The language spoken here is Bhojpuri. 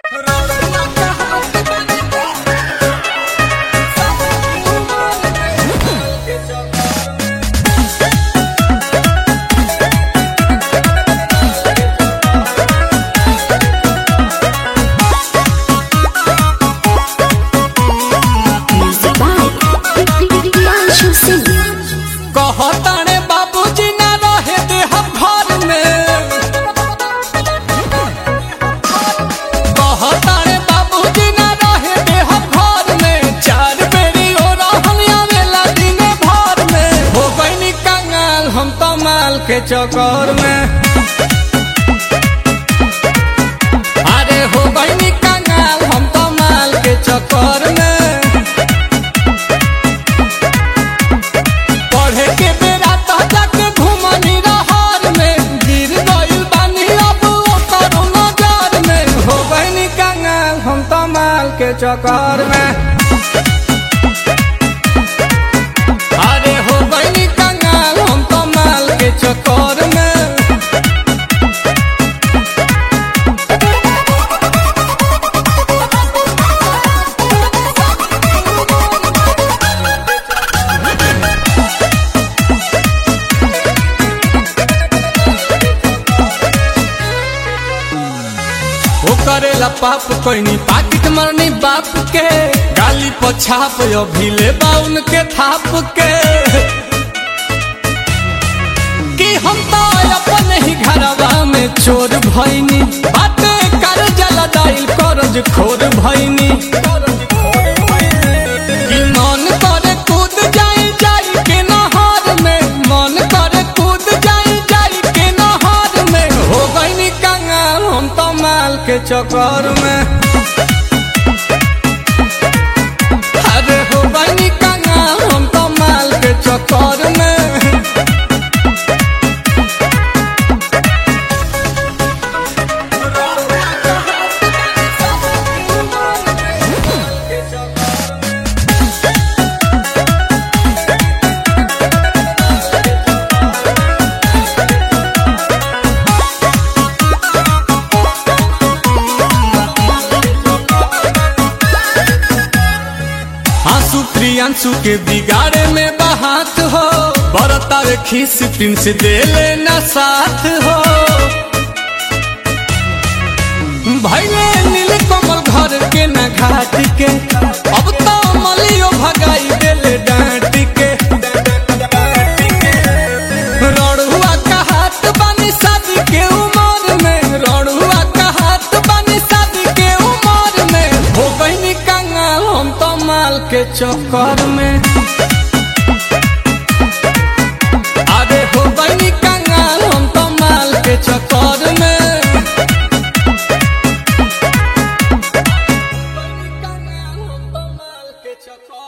Music by Priyanshu Singh. कहताने बाबूजी ना रहे दे हम घर में कहताने बाबूजी ना रहे दे हम घर में चार बेरी हो रहल आवेला दिन भर में हो गईनी कंगाल हम तो माल के चक्कर में अरे हो गईनी कंगाल हम तो माल के चक्कर में पढ़े के बेरा तो जाके घुमनी रहर में गिर गइल बानी अब ओकर नजर में हो गइनी कंगाल हम तो माल के चक्कर में अरे हो गइनी कंगाल हम तो माल के चक्कर में वो करेला पाप कोई पाकिट मरनी बाप के गाली पछाप अभी ले बाउन के थाप के कि हम तो अपन ही घरवा में चोर भैनी बाटे कर जला दाइल करज खोर भैनी कि मन करे कूद जाई जाई के नहर में मन करे कूद जाई जाई के नहर में हो गईनी कंगाल हम तो माल के चक्कर में अरे हो गईनी कंगाल हम तो माल के चक्कर में आंसू प्रियांशु के बिगाड़े में बहात हो बरतार खीस प्रिंस दे लेना साथ हो भैले नील कमल घर के न घाट के अब तो मलियो भगाई देले डांट के रड़ुआ का हाथ बानी शादी के उमर में रड़ुआ का हाथ बानी शादी के उमर में हो गईनी कंगाल हम तो माल के चक्कर में अरे हो गईनी कंगाल हम तो माल के चक्कर में कंगाल हम तो माल के चक्कर